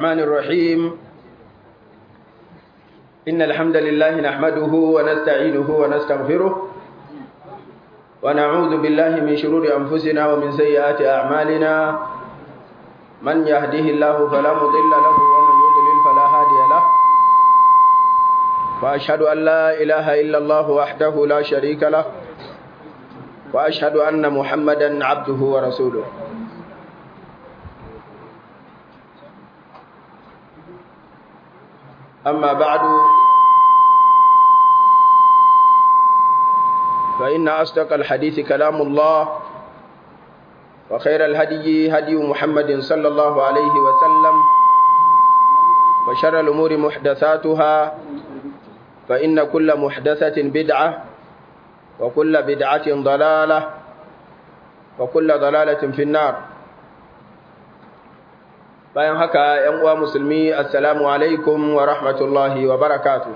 الرحمن الرحيم إن الحمد لله نحمده ونستعينه ونستغفره ونعوذ بالله من شرور أنفسنا ومن سيئات أعمالنا من يهده الله فلا مضل له ومن يضلل فلا هادي له وأشهد أن لا إله إلا الله وحده لا شريك له وأشهد أن محمدا عبده ورسوله أما بعد فإن أصدق الحديث كلام الله وخير الهدي هدي محمد صلى الله عليه وسلم وشر الأمور محدثاتها فإن كل محدثة بدعة وكل بدعة ضلالة وكل ضلالة في النار bayan haka ‘yan uwa musulmi assalamu alaikum wa rahmatullahi wa barakatu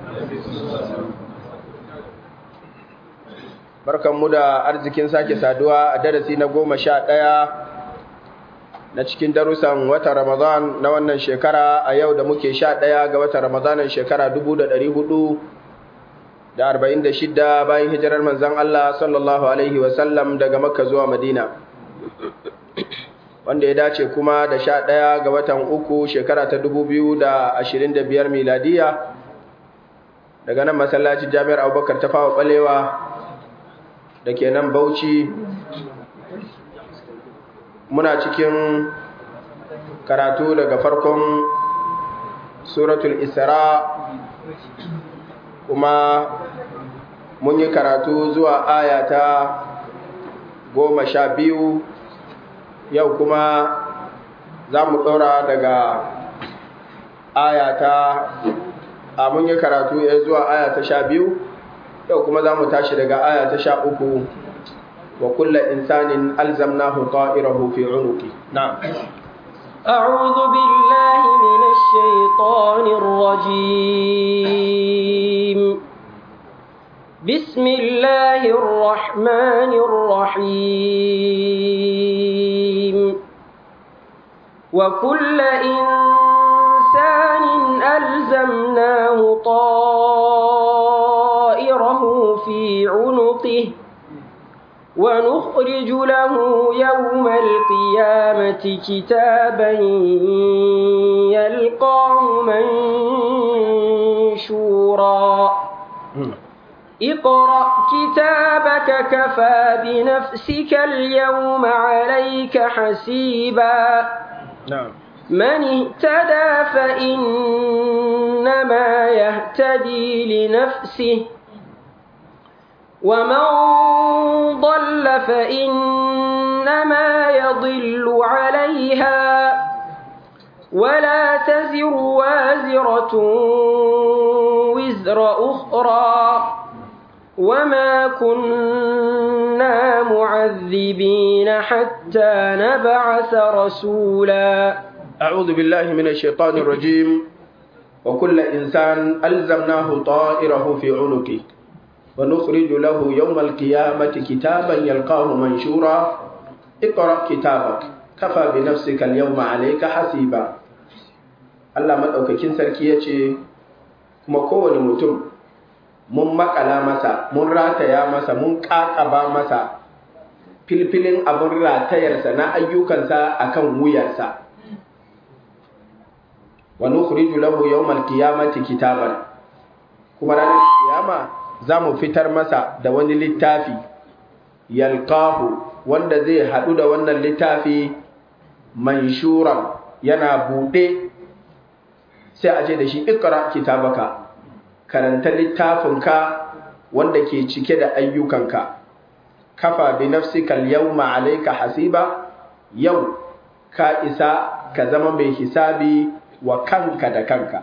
barkanmu da arzikin sake saduwa a darasi na goma sha ɗaya na cikin darussan wata ramadan na wannan shekara a yau da muke sha ɗaya ga wata ramadanin shekara dubu da ɗari hudu da arba'in da shidda bayan hijirar manzan Allah sallallahu alaihi wasallam daga makka zuwa madina wanda ya dace kuma da sha ɗaya ga watan uku shekara ta dubu biyu da ashirin da biyar miladiya daga nan masallacin jami'ar abubakar ta fawa ɓalewa da ke nan bauchi muna cikin karatu daga farkon suratul isra kuma mun yi karatu zuwa aya ta goma sha biyu yau kuma za mu ɗora daga ayata a mun yi karatu ya zuwa ayata sha biyu yau kuma za mu tashi daga ayata sha uku wa kulla insanin alzamnahu ta'irahu fi unuki na'am أعوذ بالله من الشيطان الرجيم بسم الله الرحمن الرحيم وكل إنسان ألزمناه طائره في عنقه ونخرج له يوم القيامة كتابا يلقاه منشورا اقرأ كتابك كفى بنفسك اليوم عليك حسيبا نعم من اهتدى فإنما يهتدي لنفسه ومن ضل فإنما يضل عليها ولا تزر وازرة وزر أخرى وما كنا معذبين حتى نبعث رسولا أعوذ بالله من الشيطان الرجيم وكل إنسان ألزمناه طائره في عنقه ونخرج له يوم القيامة كتابا يلقاه منشورا اقرأ كتابك كفى بنفسك اليوم عليك حسيبا Allah maɗaukakin sarki ya ce, kuma kowane mutum mun makala masa, mun rataya masa, mun ƙaƙaba masa filfilin abin ratayarsa na ayyukansa akan wuyarsa. Wa nukhriju lahu yawmal qiyamati kitaban kuma ranar kiyama za mu fitar masa da wani littafi yalqahu wanda zai haɗu da wannan littafi manshuran yana buɗe sai a ce da shi ikra kitabaka karanta littafinka wanda ke cike da ayyukanka kafa bi nafsika al-yawma alayka hasiba yau ka isa ka zama mai hisabi wa kanka da kanka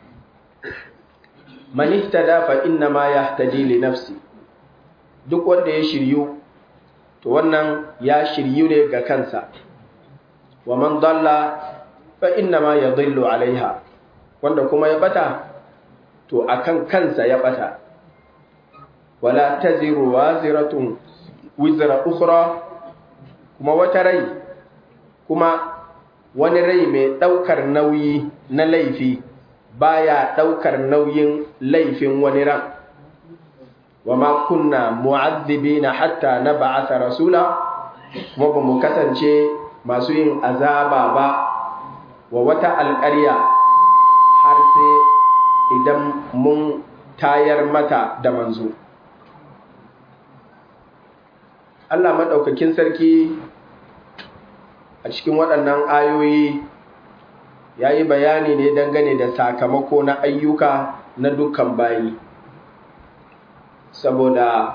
man ihtada fa inna ma yahtadi li nafsi duk wanda ya shiryu to wannan ya shiryu ne ga kansa wa man dalla fa inna ma yadhillu alaiha wanda kuma ya bata to akan kansa ya bata wala taziru waziratun wizra ukhra kuma wata rai kuma wani rai mai ɗaukar nauyi na laifi baya ɗaukar nauyin laifin wani ran wa ma kunna mu'azzibina hatta na ba'asa rasula kuma ba mu kasance masu yin azaba ba wa wata alƙarya har sai idan mun tayar mata da manzo Allah maɗaukakin sarki a cikin waɗannan ayoyi ya yi bayani ne dangane da sakamako na ayyuka na dukkan bayi saboda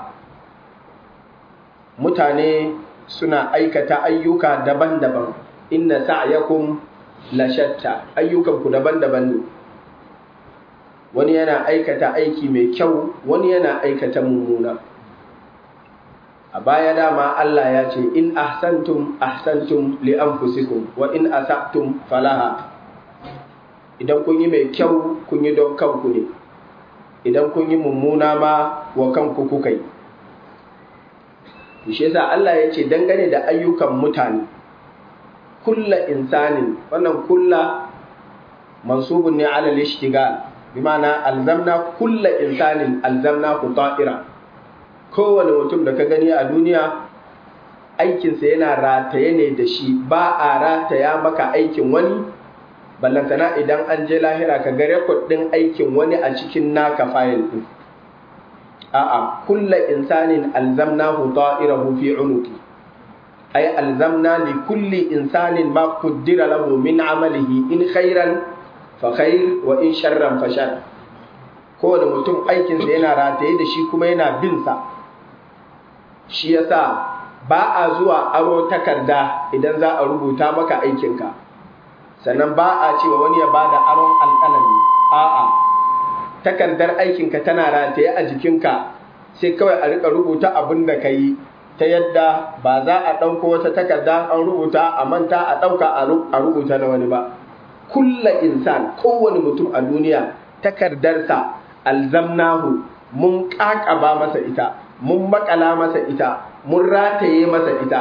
mutane suna aikata ayyuka daban-daban inna sa'yakum la shatta ayyukanku daban-daban ne wani yana aikata aiki mai kyau wani yana aikata mummuna a baya dama Allah ya ce in ahsantum ahsantum li anfusikum wa in asa'tum falaha idan kun yi mai kyau kun yi don kanku ne idan kun yi mummuna ma wa kanku kuka yi shi yasa Allah ya ce dangane da ayyukan mutane kulla insanin wannan kulla mansubun ne ala lishtigal bi ma'ana alzamna kulla insanin alzamna ku ta'ira kowane mutum da ka gani a duniya aikinsa yana rataye ne da shi ba a rataya maka aikin wani ballantana idan an je lahira ka ga rekod ɗin aikin wani a cikin naka fayil ɗin a'a kulla insanin alzamnahu ta'irahu fi unuki ay alzamna li kulli insanin ma qaddara lahu min amalihi in khairan fa khair wa in sharran fa shar kowane mutum aikinsa yana rataye da shi kuma yana bin sa shi yasa ba a zuwa aro takarda idan za a rubuta maka aikinka sannan ba a cewa wani ya bada aron alƙalami a'a takardar aikinka tana rataye a jikinka sai kawai a rika rubuta abin da ka yi ta yadda ba za a ɗauko wata takarda an rubuta a manta a ɗauka a rubuta na wani ba kulla insan kowane mutum a duniya takardarsa alzamnahu mun ƙaƙaba masa ita mun makala masa ita mun rataye masa ita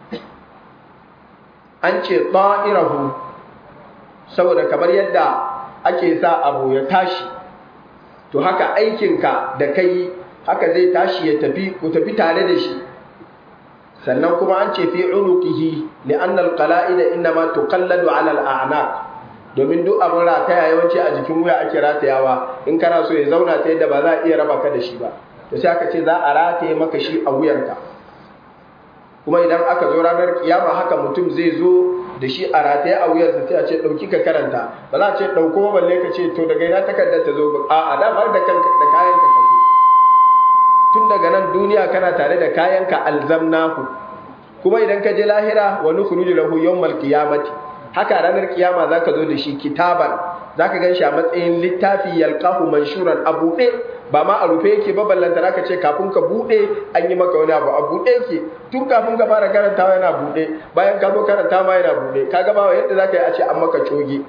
an ce ta'irahu saboda kamar yadda ake sa abu ya tashi to haka aikinka da kai haka zai tashi ya tafi ku tafi tare da shi sannan kuma an ce fi unuqihi li'anna al-qala'ida inma tuqalladu 'ala al-a'naq domin duk abin rataya yawanci a jikin wuya ake ratayawa in kana so ya zauna ta yadda ba za a iya raba ka da shi ba to sai aka ce za a rataye maka shi a wuyarka kuma idan aka zo ranar kiyama haka mutum zai zo da shi a rataye a wuyarsa sai a ce ɗauki ka karanta ba za a ce ɗauko balle ka ce to daga ina takardar ta zo ba a da da kanka da kayanka ka zo tun daga nan duniya kana tare da kayanka alzamnahu kuma idan ka je lahira wa nukhruju lahu yawmal qiyamati haka ranar kiyama zaka zo da shi kitaban zaka gan shi a matsayin littafi yalqahu manshuran a buɗe ba ma a rufe yake ba ballanta zaka ce kafin ka buɗe an yi maka wani abu a buɗe yake tun kafin ka fara karantawa yana buɗe bayan ka zo karanta ma yana buɗe ka ga ba yadda zaka yi a ce an maka coge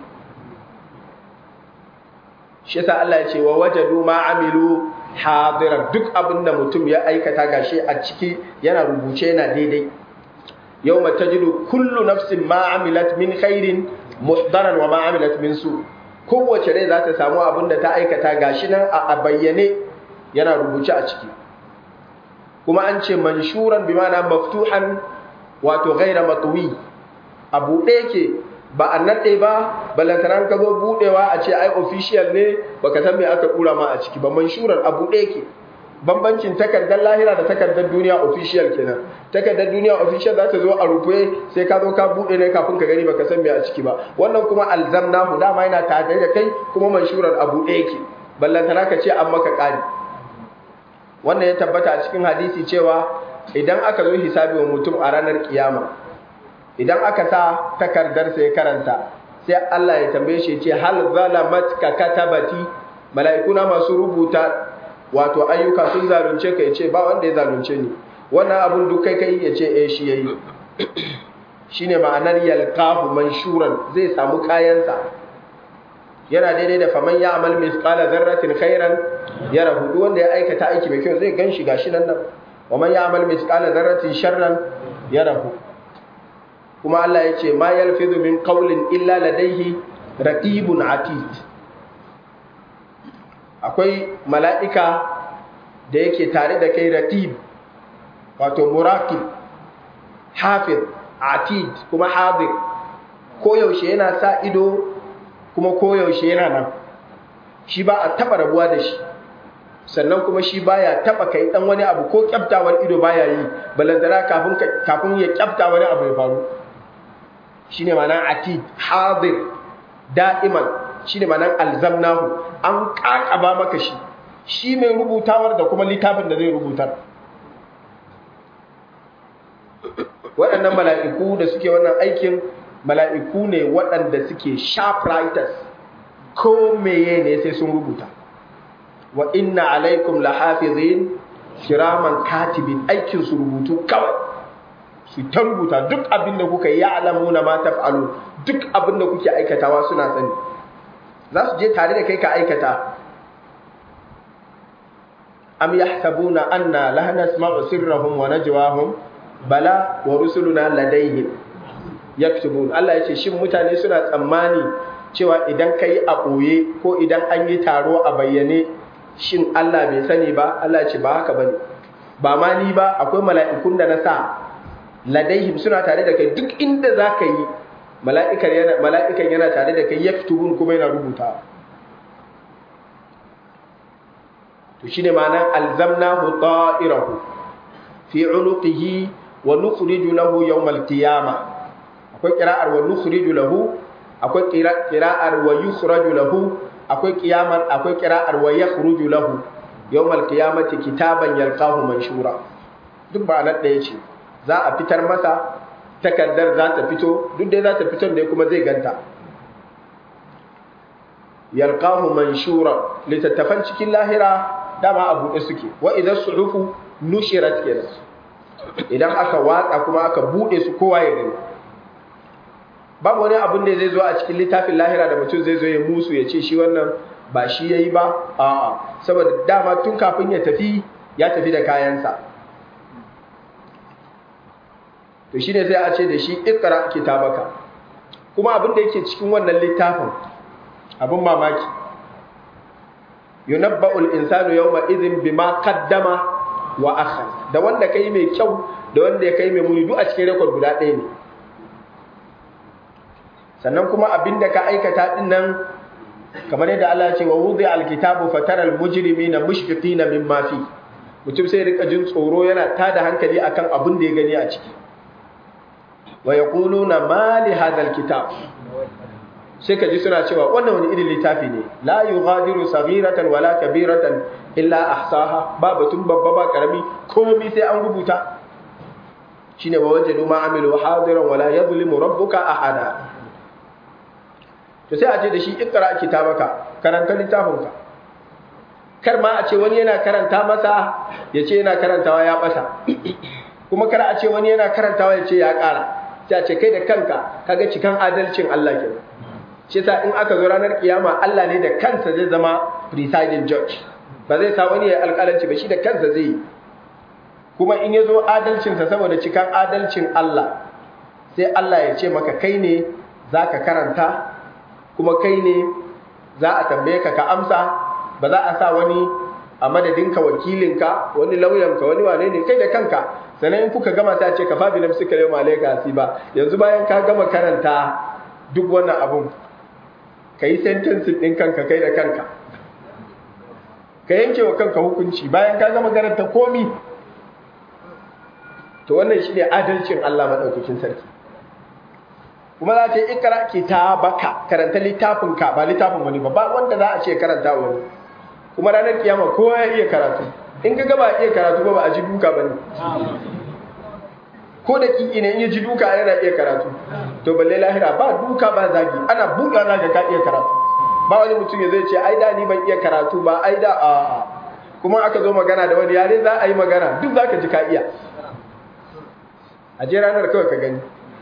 shi yasa Allah ya ce wa wajadu ma amilu hadiran duk abin da mutum ya aikata gashi a ciki yana rubuce yana daidai yawma tajidu kullu nafsin ma amilat min khairin muhdaran wa ma amilat min su kowace rai za ta samu abin da ta aikata gashi nan a bayyane yana rubuce a ciki kuma an ce manshuran bi ma'ana maftuhan wato ghaira matwi a buɗe yake ba a naɗe ba balantaran ka zo buɗewa a ce ai official ne baka san me aka kura ma a ciki ba manshuran a buɗe yake bambancin takardar lahira da takardar duniya official kenan takardar duniya official za ta zo a rufe sai ka zo ka bude ne kafin ka gani baka san me a ciki ba wannan kuma alzamnahu dama yana tare da kai kuma manshuran a buɗe yake ballantana ka ce an maka ƙari wannan ya tabbata a cikin hadisi cewa idan aka zo hisabi wa mutum a ranar kiyama idan aka sa takardarsa ya karanta sai Allah ya tambaye shi ce hal zalamatka katabati mala'ikuna masu rubuta wato ayyuka sun zalunce ka yace ba wanda ya zalunce ni wannan abun duk kai kai yace eh shi yayi shine ma'anar yalqahu manshuran zai samu kayansa yana daidai da faman ya'mal mithqala dharratin khairan yarahu duk wanda ya aikata aiki mai kyau zai ganshi gashi nan nan wa man ya'mal mithqala dharratin sharran yarahu kuma Allah ya ce ma yalfizu min qawlin illa ladayhi raqibun atid akwai mala'ika da yake tare da kai raqib wato muraqib hafiz atid kuma hadir koyaushe yana sa ido kuma koyaushe yana nan shi ba a taba rabuwa da shi sannan kuma shi baya taba kai dan wani abu ko kyaftawar ido baya yi balantana kafin kafin ya kyafta wani abu ya faru shine ma'anar atid hadir da'iman shine ma'anar alzamnahu an kakaba maka shi shi mai rubutawar da kuma littafin da zai rubutar waɗannan mala'iku da suke wannan aikin mala'iku ne waɗanda suke sharp writers ko meye ne sai sun rubuta wa inna alaikum lahafizin kiraman katibin aikin su rubutu kawai su ta rubuta duk abin da kuka yi ya'lamuna ma taf'alu duk abin da kuke aikatawa suna sani za su je tare da kai ka aikata am yahsabuna anna la nasma'u sirrahum wa najwahum bala wa rusuluna ladayhim yaktubun Allah ya ce shin mutane suna tsammani cewa idan kai a ɓoye ko idan an yi taro a bayyane shin Allah bai sani ba Allah ya ce ba haka bane ba ma ni ba akwai mala'ikun da na sa ladaihim suna tare da kai duk inda za ka yi mala'ikan yana mala'ikan yana tare da kai yaktubun kuma yana rubuta to shine ma'anar alzamnahu ta'irahu fi unuqihi wa nukhriju lahu yawmal qiyamah akwai qira'ar wa nukhriju lahu akwai qira'ar wa yukhraju lahu akwai qiyamar akwai qira'ar wa yakhruju lahu yawmal qiyamati kitaban yalqahu manshura duk ba nan da yace za a fitar masa takardar za ta fito duk dai za ta fito ne kuma zai ganta yalqahu manshura litattafan cikin lahira dama a buɗe suke wa idan suhufu nushirat kenan idan aka watsa kuma aka buɗe su kowa ya gani babu wani abin da zai zo a cikin littafin lahira da mutum zai zo ya musu ya ce shi wannan ba shi ya yi ba a'a saboda dama tun kafin ya tafi ya tafi da kayansa to shi ne sai a ce da shi ikra kitabaka kuma abin da yake cikin wannan littafin abin mamaki yunabba'ul insanu yawma idhin bima qaddama wa akhar da wanda kai mai kyau da wanda ya kai mai muni duk a cikin rekord guda ɗaya ne sannan kuma abinda ka aikata din nan kamar yadda Allah ya ce wa wudi alkitabu fatara almujrimina mushfiqina mimma fi mutum sai rika jin tsoro yana tada hankali akan abin da ya gani a ciki wa yaquluna ma li hadha alkitab sai ka ji suna cewa wannan wani irin littafi ne la yughadiru saghiratan wala kabiratan illa ahsaha ba batun babba ba karami komai sai an rubuta shine wa wajadu ma amilu hadiran wala yadhlimu rabbuka ahada to sai a ce da shi ikra kitabaka karanta littafinka kar ma a ce wani yana karanta masa ya ce yana karantawa ya basa kuma kar a ce wani yana karantawa ya ce ya ƙara sai a ce kai da kanka kaga cikan adalcin Allah kenan shi sa in aka zo ranar kiyama Allah ne da kansa zai zama presiding judge ba zai sa wani ya alƙalanci ba shi da kansa zai yi kuma in ya zo adalcinsa saboda cikan adalcin Allah sai Allah ya ce maka kai ne za ka karanta kuma kai ne za a tambaye ka ka amsa ba za a sa wani a madadinka wakilinka wani lauyanka wani wane ne kai da kanka sannan in kuka gama ta ce ka fabi na suka yau malaika ba yanzu bayan ka gama karanta duk wannan abun ka yi sentensin ɗin kanka kai da kanka ka yanke wa kanka hukunci bayan ka gama karanta komi to wannan shi ne adalcin Allah maɗaukakin sarki kuma za ce ikra kitabaka karanta littafinka ba littafin wani ba ba wanda za a ce karanta wani kuma ranar kiyama kowa ya iya karatu in ka gaba iya karatu ba ba a ji duka bane ko da kiki ne in ya ji duka yana iya karatu to balle lahira ba duka ba zagi ana buɗa za ka iya karatu ba wani mutum ya zai ce ai da ni ban iya karatu ba ai da a kuma aka zo magana da wani yare za a yi magana duk za ka ji ka iya a je ranar kawai ka gani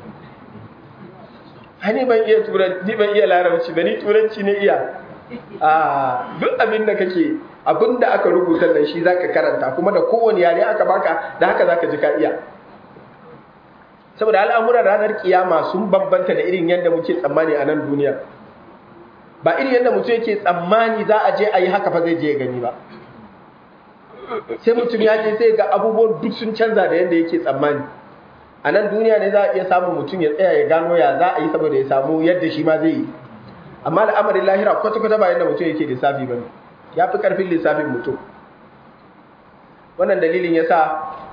hani ban iya turanci ban iya larabci ba ni turanci ne iya a duk abin da kake abin da aka rubuta nan shi zaka karanta kuma da kowane yare aka baka da haka zaka ji ka iya saboda al'amuran ranar kiyama sun bambanta da irin yadda muke tsammani a nan duniya ba irin yadda mutum yake tsammani za a je a yi haka fa zai je gani ba sai mutum ya je sai ga abubuwan duk sun canza da yadda yake tsammani a nan duniya ne za a iya samun mutum ya tsaya ya gano ya za a yi saboda ya samu yadda shi ma zai yi amma al'amarin lahira kwata-kwata ba yadda mutum yake lissafi ba ne ya fi ƙarfin lissafin mutum wannan dalilin ya sa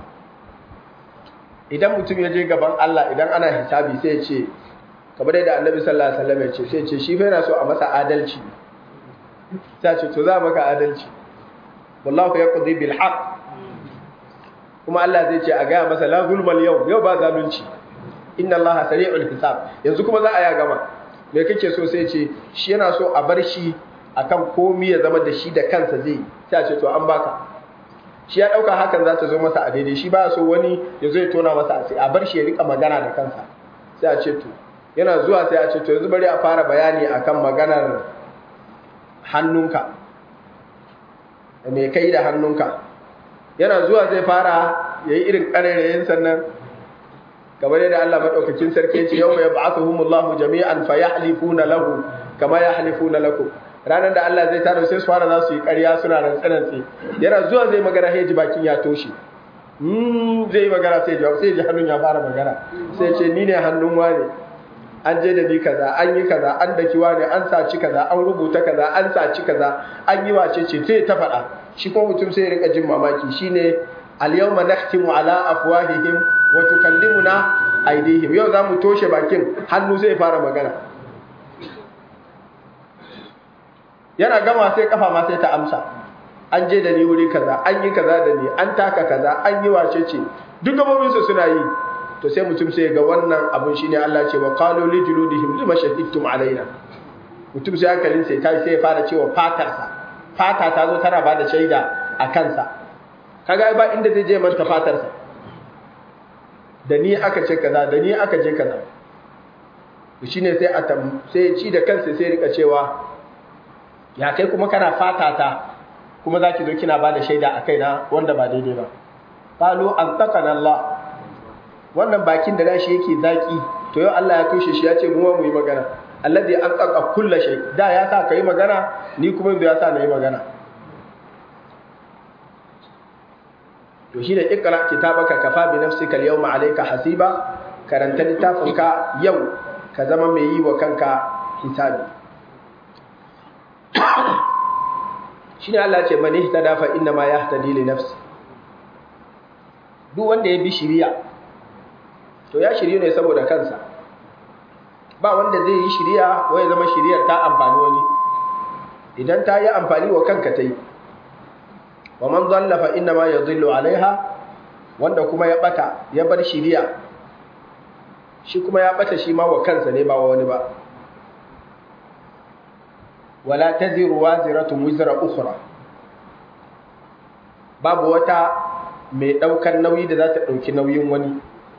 idan mutum ya je gaban Allah idan ana hisabi sai ya ce kamar yadda annabi sallallahu alaihi wasallam ya ce sai ya ce shi fa yana so a masa adalci sai ce to za maka adalci wallahu yaqdi bil haqq kuma Allah zai ce a gaya masa la zulmal yau yau ba zalunci inna Allah sari'ul hisab yanzu kuma za a ya gama me kake so sai ce shi yana so a bar shi akan komi ya zama da shi da kansa zai sai a ce to an baka shi ya dauka hakan za ta zo masa a daidai shi ba so wani ya zo ya tona masa a bar shi ya rika magana da kansa sai a ce to yana zuwa sai a ce to yanzu bari a fara bayani akan maganar hannunka me kai da hannunka yana zuwa zai fara yayi irin karerayen sannan kamar yadda Allah madaukakin sarki ya ce yawma yab'athuhumullahu jami'an fayahlifuna lahu kama yahlifuna lakum ranar da Allah zai taro sai su fara za su yi ƙarya suna rantsanantsi yana zuwa zai magana sai ji bakin ya toshe mm zai magana sai ji sai ji hannun ya fara magana sai ce ni ne hannun wane an je da ni kaza an yi kaza an daki wane an saci kaza an rubuta kaza an saci kaza an yi wace ce sai ta faɗa shi ko mutum sai ya rika jin mamaki shine al-yawma nakhtimu ala afwahihim wa tukallimuna aydihim yau zamu toshe bakin hannu zai fara magana yana gama sai kafa ma sai ta amsa an je da ni wuri kaza an yi kaza da ni an taka kaza an yi wace ce duk gabobin su suna yi to sai mutum sai ga wannan abun shine Allah ce wa qalu li juludihim lima shahidtum alaina mutum sai hankalin sai kai sai ya fara cewa fatarsa fata ta zo tana bada shaida a kansa kaga ba inda zai je manta fatarsa da ni aka ce kaza da ni aka je kaza to shine sai a sai ci da kansa sai rika cewa ya kai kuma kana fata ta kuma zaki zo kina bada shaida a kaina wanda ba daidai ba qalu antaqana Allah wannan bakin da nashi yake zaki to yau Allah ya tushe shi ya ce mu mu yi magana alladhi antaqa kullu shay da ya sa kai magana ni kuma yanzu ya sa na yi magana to shi da ikra kitabaka kafa bi nafsika al-yawma alayka hasiba karanta littafinka yau ka zama mai yi wa kanka hisabi shine Allah ce man ihtada fa inna ma yahtadi li nafsi duk wanda ya bi shiriya to ya shiryu ne saboda kansa ba wanda zai yi shiriya ko ya zama shiriyar ta amfani wani idan ta yi amfani wa kanka ta yi wa man dhalla fa inna ma yadhillu alaiha wanda kuma ya bata ya bar shiriya shi kuma ya bata shi ma wa kansa ne ba wa wani ba wala taziru waziratun wizra ukhra babu wata mai daukar nauyi da za ta dauki nauyin wani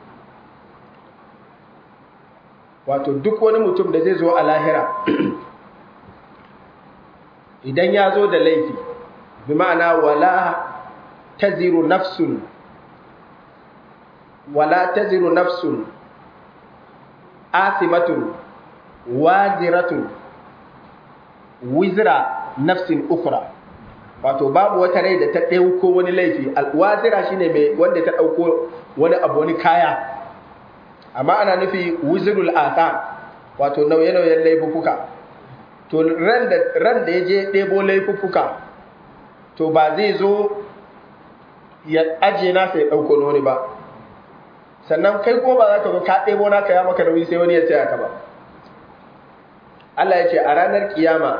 wato duk wani mutum da zai zo a lahira idan ya zo da laifi bi ma'ana wala taziru nafsun wala taziru nafsun asimatun waziratun wizra nafsin ukra wato babu wata rai da ta ɗauko wani laifi alwazira shine mai wanda ta ɗauko wani abu wani kaya amma ana nufi wizrul asa wato nauye-nauyen laifuka to ran da ran da yaje ɗebo laifuka to ba zai zo ya aje nasa ya ɗauko wani ba sannan kai ko ba za ka zo ka ɗebo naka ya maka nauyi sai wani ya tsaya ka ba Allah ya ce a ranar kiyama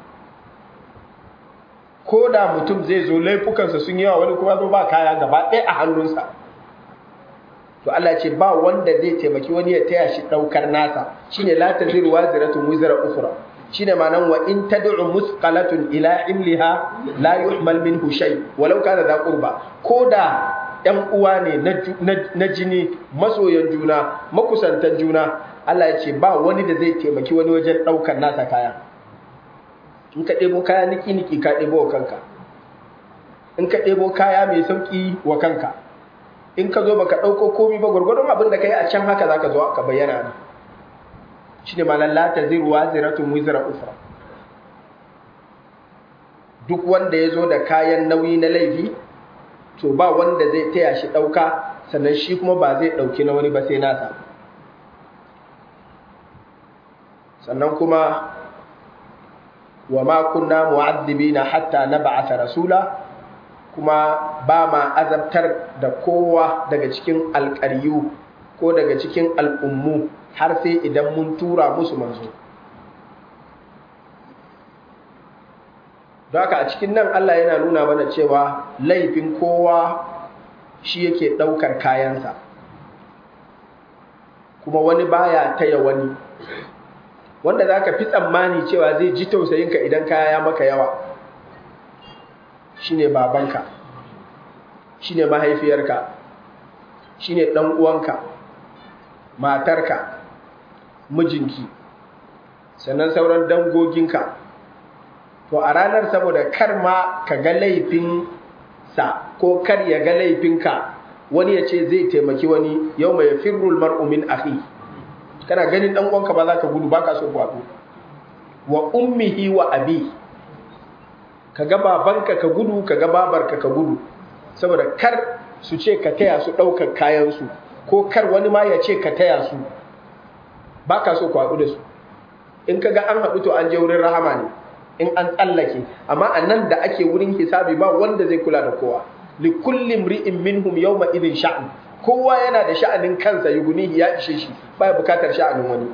ko da mutum zai zo laifukansa sun yawa wani kuma zo ba kaya gaba ɗaya a hannunsa to Allah ce ba wanda zai taimaki wani ya taya shi ɗaukar nasa shine la taziru waziratun wizra ukhra shine ma'anan wa in tad'u musqalatun ila imliha la yuhmal minhu shay walau kana da qurba ko da ‘yan uwa ne na jini masoyan juna makusantan juna Allah ya ce ba wani da zai taimaki wani wajen ɗaukar nasa kaya in ka ɗebo kaya niki-niki ka ɗebo wa kanka in ka ɗebo kaya mai sauƙi wa kanka in ka zo baka ɗauko komi ba gwargwadon abin da ka yi a can haka za ka zo ka bayyana ne shi ne malar lata zai ruwa ziratun wizira ufra duk wanda ya zo da kayan nauyi na laifi to ba wanda zai taya shi ɗauka sannan shi kuma ba zai ɗauki na wani ba sai nasa sannan kuma wa ma kunna mu'azzibina hatta nab'atha rasula kuma ba ma azabtar da kowa daga cikin alƙaryu ko daga cikin al'ummu har sai idan mun tura musu manzo don haka a cikin nan Allah yana nuna mana cewa laifin kowa shi yake ɗaukar kayansa kuma wani baya taya wani wanda za ka fi tsammani cewa zai ji tausayinka idan kaya ya maka yawa shine babanka shine mahaifiyarka shine ɗan uwanka matarka mijinki sannan sauran dangoginka to a ranar saboda kar ma ka ga laifin sa ko kar ya ga laifinka wani ya ce zai taimaki wani yau mai firrul mar'umin ahi kana ganin dan uwanka ba za ka gudu ba ka so kwato wa ummihi wa abi ka ga babanka ka gudu ka ga babarka ka gudu saboda kar su ce ka taya su ɗaukar kayansu ko kar wani ma ya ce ka taya su ba ka so kwaɗu da su in ka ga an haɗu to an je wurin rahama ne in an tsallake amma a nan da ake wurin hisabi ba wanda zai kula da kowa li kulli mri'in minhum yawma idhin sha'an kowa yana da sha'anin kansa yugunihi ya ishe shi baya bukatar sha'anin wani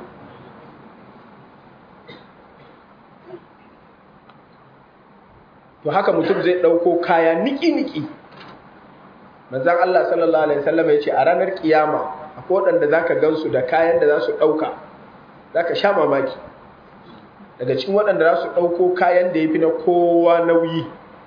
to haka mutum zai ɗauko kaya niki-niki manzan Allah sallallahu Alaihi wasallam ya ce a ranar kiyama akwai waɗanda za ka gansu da kayan da za su ɗauka za ka sha mamaki daga cikin waɗanda za su ɗauko kayan da ya fi na kowa nauyi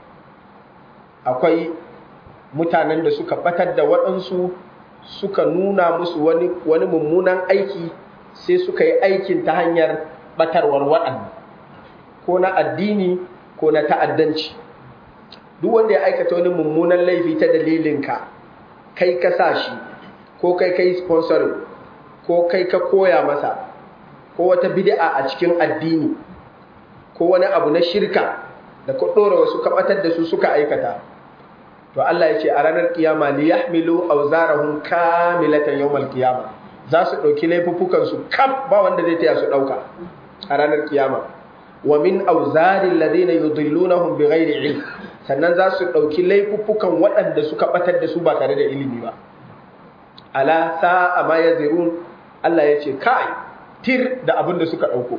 akwai mutanen da suka ɓatar da waɗansu suka nuna musu wani, wani mummunan aiki sai suka yi aikin ta hanyar ɓatarwar waɗanda ko na addini ko na ta'addanci duk wanda ya aikata wani mummunan laifi ta dalilinka kai ka sa shi ko kai kai sponsoring ko kai ka koya masa ko wata bid'a a cikin addini ko wani abu na shirka da ka ɗora wasu kaɓatar da su suka aikata to Allah ya ce a ranar kiyama li yahmilu awzarahum kamilatan yawmal kiyama za su ɗauki laifuffukan su kaf ba wanda zai taya su ɗauka a ranar kiyama wa min auzarin ladina yudillunahum bighairi ilm sannan za su dauki laifuffukan waɗanda suka batar da su ba tare da ilimi ba ala sa'a ma yazirun Allah ya ce kai tir da abin da suka dauko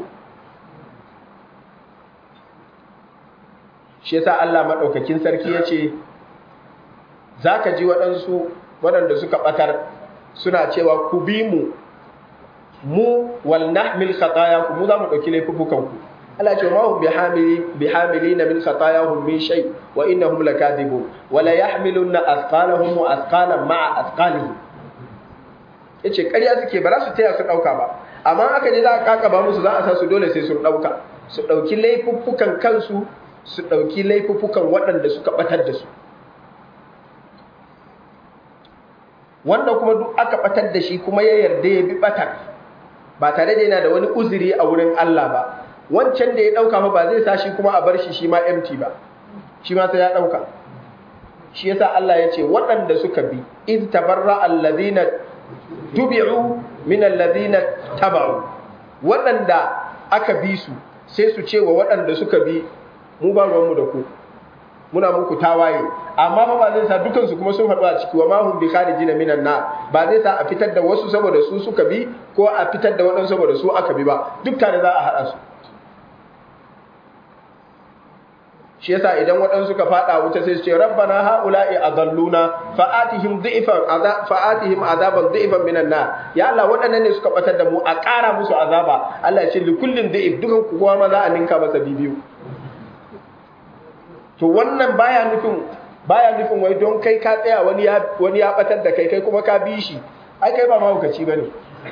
shi yasa Allah madaukakin sarki ya ce zaka ji waɗansu waɗanda suka batar suna cewa ku bi mu mu wal nahmil khatayakum mu za mu dauki laifuffukan ku Allah ce ma hum bihamilina min khatayahum min shay wa innahum lakadibun wa la yahmiluna athqalahum wa athqalan ma'a athqalihim yace ƙarya suke ba za su taya su dauka ba amma aka je za a kaka ba musu za a sa su dole sai sun dauka su dauki laifuffukan kansu su dauki laifuffukan waɗanda suka batar da su wanda kuma duk aka batar da shi kuma ya yarda ya bi batar ba tare da yana da wani uzuri a wurin Allah ba wancan da ya dauka fa ba zai sa shi kuma a bar shi shi ma empty ba shi ma sai ya dauka shi yasa Allah ya ce waɗanda suka bi iz tabarra alladhina tubi'u min alladhina taba'u waɗanda aka bi su sai su ce wa waɗanda suka bi mu ba ruwanmu da ku muna muku tawaye amma fa ba zai sa dukan su kuma sun haɗu a ciki wa ma hum bi kharijin minan nar ba zai sa a fitar da wasu saboda su suka bi ko a fitar da waɗansu saboda su aka bi ba duk tare za a haɗa su shi yasa idan waɗansu suka faɗa wuta sai su ce rabbana haula'i adalluna fa'atihim dhi'fan fa'atihim azaban dhi'fan minan nar ya Allah waɗannan ne suka batar da mu a ƙara musu azaba Allah ya ce li kullin dhi'f dukan ku kowa ma za a ninka masa bibiyu to wannan baya nufin baya nufin wai don kai ka tsaya wani ya wani ya batar da kai kai kuma ka bi shi ai kai ba mahaukaci bane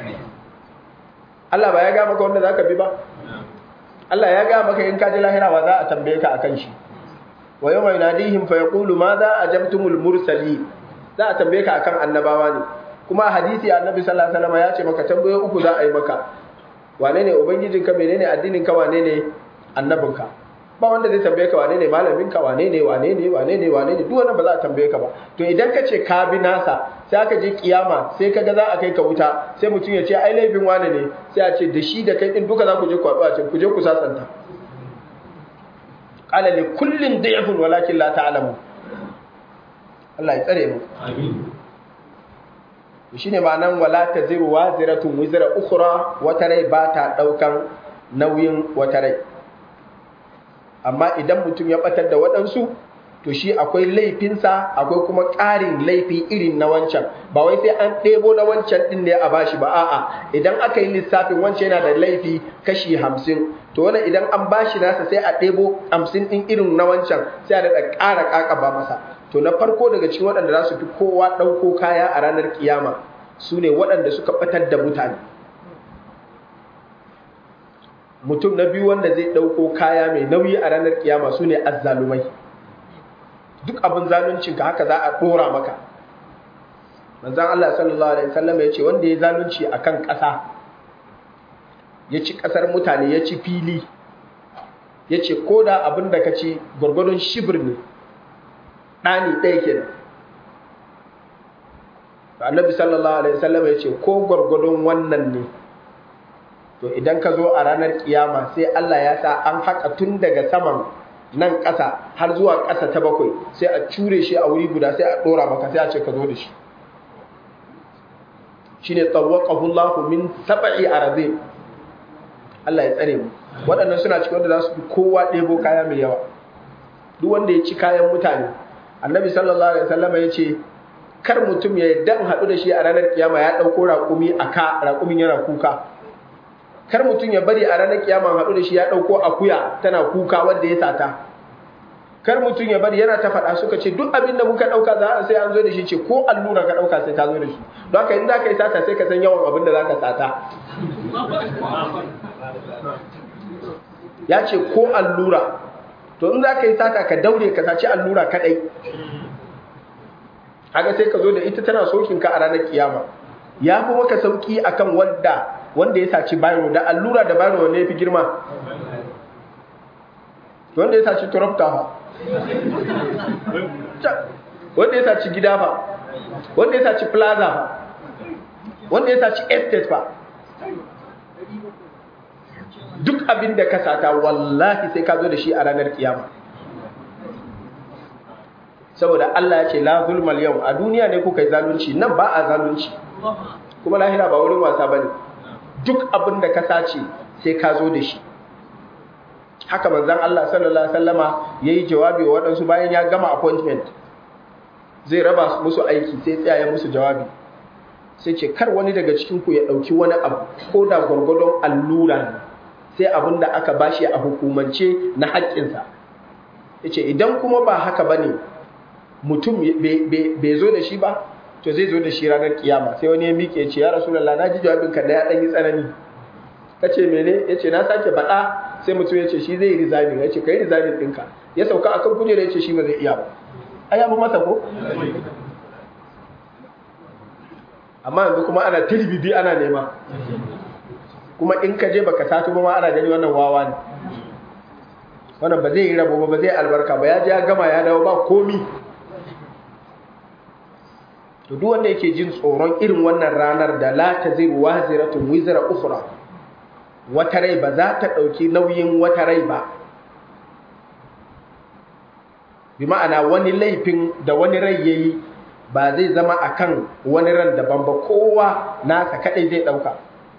Allah ba ya ga maka wanda zaka bi ba Allah ya ga maka in ka ji lahira ba za a tambaye ka akan shi wa yawma yunadihim fa yaqulu madha ajabtumul mursali za a tambaye ka akan annabawa ne kuma hadisi annabi sallallahu alaihi wasallam ya ce maka tambaye uku za a yi maka wane ne ubangijinka menene addinin ka wane ne annabinka ba wanda zai tambaye ka wane ne malamin ka wane ne wane ne wane ne wane ne duk wannan ba za a tambaye ka ba to idan ka ce ka bi nasa sai aka je kiyama sai ka ga za a kai ka wuta sai mutum ya ce ai laifin wane ne sai a ce da shi da kai din duka za ku je ku haɗu a can ku je ku sasanta qala li kullin da'ifun walakin la ta'lamu Allah ya tsare mu amin shine ma'anan wala taziru waziratun wizra ukhra wata rai ba ta daukan nauyin wata rai amma idan mutum ya batar da waɗansu to shi akwai laifinsa akwai kuma ƙarin laifi irin na wancan ba wai sai an ɗebo na wancan ɗin ne a bashi ba a'a idan aka yi lissafin wancan yana da laifi kashi hamsin to wani idan an bashi nasa sai a ɗebo hamsin ɗin irin na wancan sai a daɗa ƙara ƙaƙaba masa to na farko daga cikin waɗanda za su fi kowa ɗauko kaya a ranar kiyama su ne waɗanda suka ɓatar da mutane mutum na biyu wanda zai ɗauko kaya mai nauyi a ranar kiyama su ne azzalumai duk abin zaluncinka haka za a ɗora maka manzan Allah sallallahu Alaihi wasallam ya ce wanda ya zalunci a kan ƙasa ya ci ƙasar mutane ya ci fili ya ce ko da abin da ka ci gwargwadon shibir ne ɗani ɗaya ke da annabi sallallahu Alaihi wasallam ya ce ko gwargwadon wannan ne to idan ka zo a ranar kiyama sai Allah ya sa an haka tun daga saman nan ƙasa har zuwa ƙasa ta bakwai sai a cure shi a wuri guda sai a ɗora maka sai a ce ka zo da shi shi ne tsawakahu Allah min saba'i arabe Allah ya tsare mu waɗannan suna cikin wanda za su fi kowa ɗebo kaya mai yawa duk wanda ya ci kayan mutane annabi sallallahu alaihi wasallam ya ce kar mutum ya yadda in haɗu da shi a ranar kiyama ya ɗauko raƙumi a ka raƙumin yana kuka kar mutum ya bari a ranar kiyama haɗu da shi ya ɗauko akuya tana kuka wanda ya sata kar mutum ya bari yana ta faɗa suka ce duk abin da muka ɗauka za a sai an zo da shi ce ko allura ka ɗauka sai ka zo da shi don haka in za ka yi sata sai ka san yawan abin da za ka sata ya ce ko allura to in za ka yi sata ka daure ka saci allura kaɗai haka sai ka zo da ita tana sokinka a ranar kiyama ya fi maka sauki akan wanda wanda ya saci bayro da allura da bayro wanda ya fi girma wanda ya saci turafta fa wanda ya saci gida fa wanda ya saci plaza fa wanda ya saci estate fa duk abin da ka sata wallahi sai ka zo da shi a ranar kiyama saboda Allah ya ce la zulmal yau a duniya ne kuka yi zalunci nan ba a zalunci kuma lahira ba wurin wasa bane duk abin da ka sace sai ka zo da shi haka manzon Allah sallallahu alaihi wasallama yayi jawabi wa waɗansu bayan ya gama appointment zai raba musu aiki sai tsaya musu jawabi sai ce kar wani daga cikin ku ya dauki wani abu ko da gwargwadon allura ne sai abin da aka bashi a hukumance na haƙƙinsa yace idan kuma ba haka bane mutum bai zo da shi ba to zai zo da shi ranar kiyama sai wani ya miƙe ce ya rasulullah na ji jawabinka da ya ɗan yi tsanani ka ce mene ya ce na sake faɗa sai mutum ya ce shi zai yi rizamin ya ce ka yi rizamin ɗinka ya sauka a kan kujera ya ce shi ba zai iya ba a yabu masa ko amma yanzu kuma ana tilibibi ana nema kuma in ka je baka sato ba ma ana gani wannan wawa ne wannan ba zai yi rabo ba ba zai albarka ba ya je ya gama ya dawo ba komi to duk wanda yake jin tsoron irin wannan ranar da la taziru waziratun wizra ukhra wata rai ba za ta dauki nauyin wata rai ba bi ma'ana wani laifin da wani rai yayi ba zai zama akan wani ran daban ba kowa nasa kadai zai dauka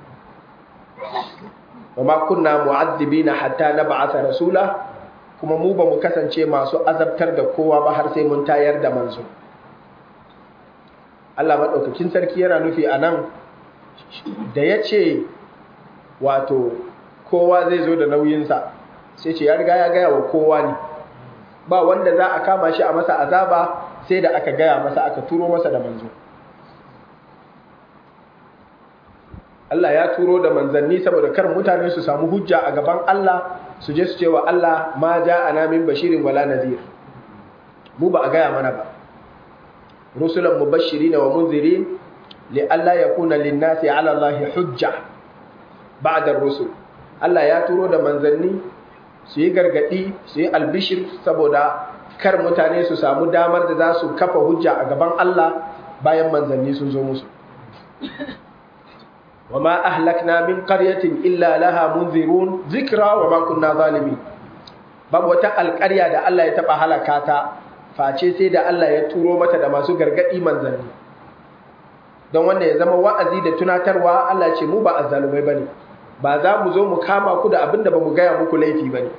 wa ma kunna mu'addibina hatta nab'atha rasula kuma mu ba mu kasance masu azabtar da kowa ba har sai mun tayar da manzo Allah maɗaukakin sarki yana nufi a nan da ya ce wato kowa zai zo da nauyinsa sai ce ya riga ya gaya wa kowa ne ba wanda za a kama shi a masa azaba sai da aka gaya masa aka turo masa da manzo Allah ya turo da manzanni saboda kar mutane su samu hujja a gaban Allah su je su ce wa Allah ma ja ana min bashirin wala nadir mu ba a gaya mana ba rusulan mubashirin wa munzirin li alla yakuna lin-nasi 'ala Allahi hujja ba'da ar-rusul Allah ya turo da manzanni su yi gargadi su yi albishir saboda kar mutane su samu damar da za su kafa hujja a gaban Allah bayan manzanni sun zo musu وما أهلكنا من قرية إلا لها منذرون ذكرى وما كنا ظالمين babu wata alƙarya da Allah ya taɓa halaka ta face sai da Allah ya turo mata da masu gargaɗi manzanni don wanda ya zama wa'azi da tunatarwa Allah ce mu ba azzalumai bane ba za mu zo mu kama ku da abin da ba mu gaya muku laifi bane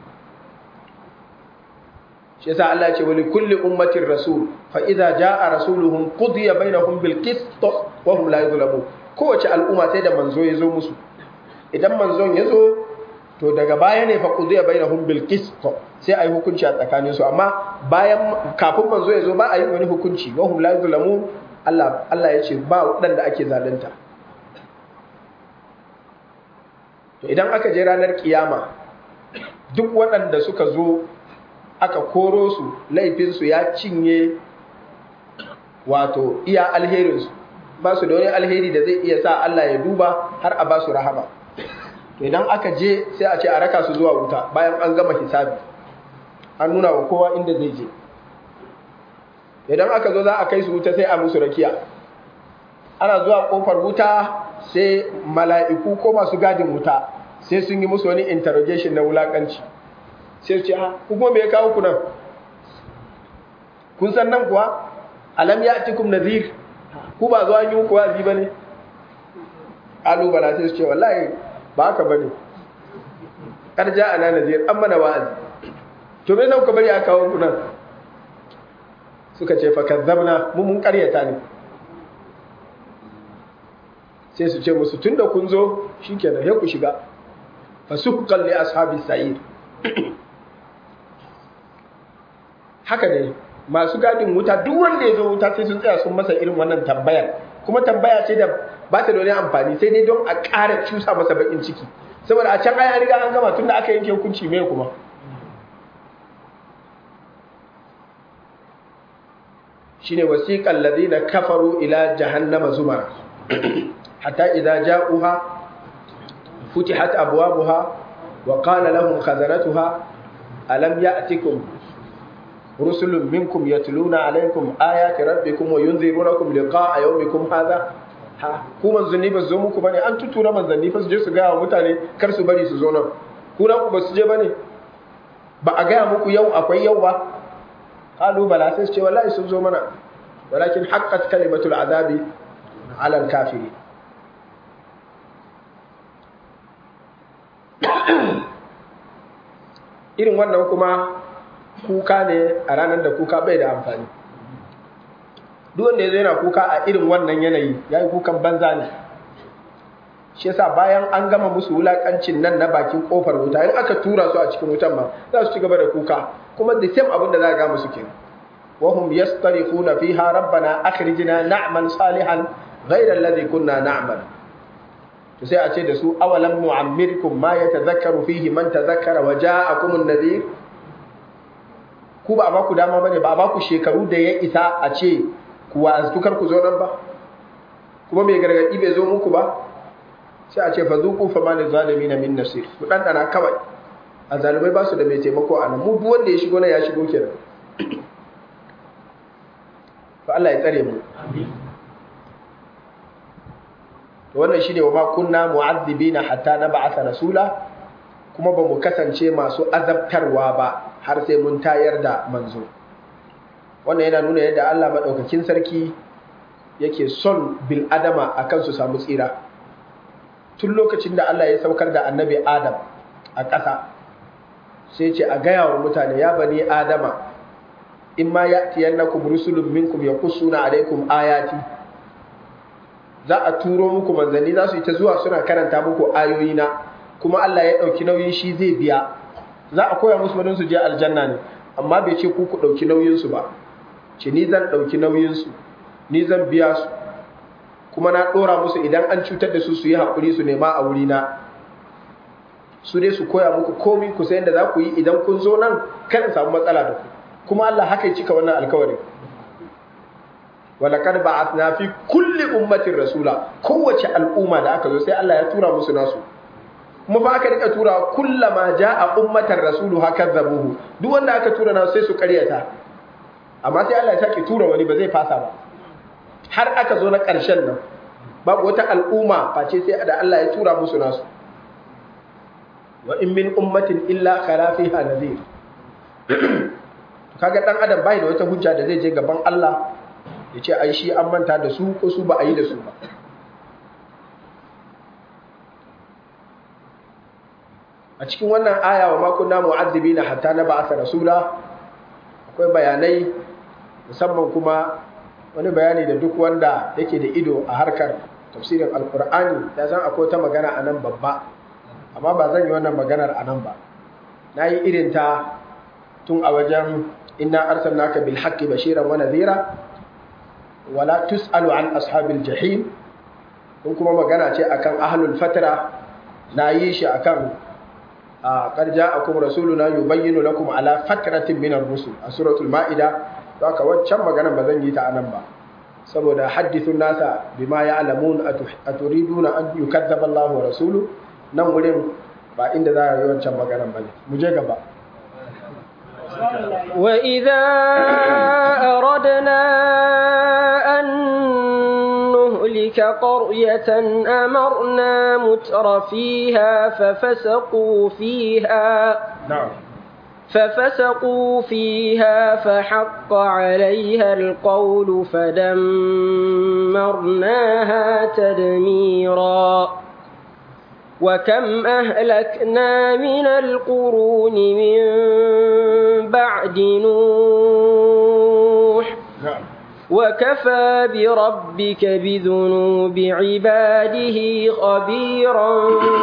shi yasa Allah ce wali kulli ummatin rasul fa idza jaa rasuluhum qudiya bainahum bil qist wa hum la yuzlamun kowace al'umma sai da manzo ya zo musu idan manzon ya zo to daga baya ne fa qudiya bainahum bil qist sai ayi hukunci a tsakanin su amma bayan kafin manzo ya zo ba a yi wani hukunci wa hum la yuzlamun Allah Allah ya ce ba wadanda ake zalunta to idan aka je ranar kiyama duk waɗanda suka zo aka koro su laifinsu ya cinye wato iya alherinsu ba su da wani alheri da zai iya sa Allah ya duba har a ba su rahama to idan aka je sai a ce a raka su zuwa wuta bayan an gama hisabi an nuna wa kowa inda zai je idan aka zo za a kai su wuta sai a musu rakiya ana zuwa kofar wuta sai mala'iku ko masu gadin wuta sai sun yi musu wani interrogation na wulakanci sai ce ha ku kuma me ya kawo ku nan kun san nan kuwa alam ya atikum nadhir ku ba zo an yi muku wazi bane alu bala sai su ce wallahi ba haka bane karja ana nadhir an mana wa'azi to me zan ku bari a kawo ku nan suka ce fa kazzabna mu mun karyata ne sai su ce musu tunda kun zo shikenan ya ku shiga fasuhqan li ashabis sa'ir haka ne masu gadin wuta duk wanda ya zo wuta sai sun tsaya sun masa irin wannan tambayar kuma tambaya ce da ba ta da wani amfani sai dai don a ƙara cusa masa bakin ciki saboda a can ai an riga an gama tunda aka yanke hukunci mai kuma shine wasiqal ladina kafaru ila jahannama zumara hatta idza ja'uha futihat abwabuha wa qala lahum khazanatuha alam ya'tikum rusulun minkum yatluna alaykum ayati rabbikum wa yunzirunakum liqa'a yawmikum hadha ha ku manzanni ba zo muku bane an tutura manzanni fa su je su ga mutane kar su bari su zo nan ku na ku ba su je bane ba a gaya muku yau akwai yau ba qalu bala sai su ce wallahi sun zo mana walakin haqqat kalimatul azabi ala al-kafiri irin wannan kuma kuka ne a ranar da kuka bai da amfani duk wanda ya zo yana kuka a irin wannan yanayi ya yi kukan banza ne shi yasa bayan an gama musu wulakancin nan na bakin kofar wuta in aka tura su a cikin wutan ma za su ci gaba da kuka kuma the same abin da za a ga musu kenan wahum yastarifuna fiha rabbana akhrijna na'mal salihan ghayra alladhi kunna na'mal to sai a ce da su awalam nu'ammirkum ma yatadhakkaru fihi man tadhakkara wa ja'akum an-nadhir ku ba a baku dama bane ba a baku shekaru da ya isa a ce ku wa'aztukar ku zo nan ba kuma mai gargadi bai zo muku ba sai a ce fa zuqu fa ma lizalimin min nasir ku dan dana kawai azalumai ba su da mai taimako a nan mu duk wanda ya shigo nan ya shigo kenan to Allah ya tsare mu amin to wannan shine wa ma kunna mu'azzibina hatta nab'atha rasula kuma ba mu kasance masu azabtarwa ba har sai mun tayar da manzo wannan yana nuna yadda Allah madaukakin sarki yake son bil adama akan su samu tsira tun lokacin da Allah ya saukar da annabi Adam a ƙasa sai ce a gaya wa mutane ya bani Adama in ma ya'tiyannakum rusulun minkum yaqussuna alaikum ayati za a turo muku manzanni za su yi ta zuwa suna karanta muku ayoyina kuma Allah ya ɗauki nauyin shi zai biya za a koya musu wadin su je aljanna ne amma bai ce ku ku ɗauki nauyinsu ba ce ni zan ɗauki nauyinsu ni zan biya su kuma na ɗora musu idan an cutar da su su yi haƙuri su nema a wurina su dai su koya muku komi ku sayan da za ku yi idan kun zo nan kada samu matsala da ku kuma Allah haka ya cika wannan alkawarin walaqad ba'athna fi kulli ummatin rasula kowace al'umma da aka zo sai Allah ya tura musu nasu kuma fa aka rika tura kullama ja'a ummatan rasulu haka zabuhu duk wanda aka tura nasu sai su karyata amma sai Allah ya sake tura wani ba zai fasa ba har aka zo na ƙarshen nan babu wata al'umma face sai da Allah ya tura musu nasu wa in min ummatin illa khala fiha nadhir kaga dan adam bai da wata hujja da zai je gaban Allah ya ce ai shi an manta da su ko su ba a yi da su ba a cikin wannan aya wa makunna mu'azzibina hatta na ba'atha rasula akwai bayanai musamman kuma wani bayani da duk wanda yake da ido a harkar tafsirin alkur'ani ya san akwai ta magana a nan babba amma ba zan yi wannan maganar a nan ba na yi irin ta tun a wajen inna arsalnaka bil haqqi bashiran wa nadhira wala tusalu an ashabil jahim kun kuma magana ce akan ahlul fatra na yi shi akan qad ja'akum rasuluna yubayyinu lakum ala fatratin min ar-rusul a suratul ma'ida to haka waccan maganar ba zan yi ta anan ba saboda hadithun nasa bima ya'lamun aturiduna an yukazzaba Allahu wa rasuluhu nan wurin ba inda za a yi wancan maganar ba ne mu je gaba وإذا أردنا أن نهلك قرية أمرنا متر فيها ففسقوا فيها نعم ففسقوا فيها فحق عليها القول فدمرناها تدميرا وكم أهلكنا من القرون من بعد نوح نعم وكفى بربك بذنوب عباده خبيرا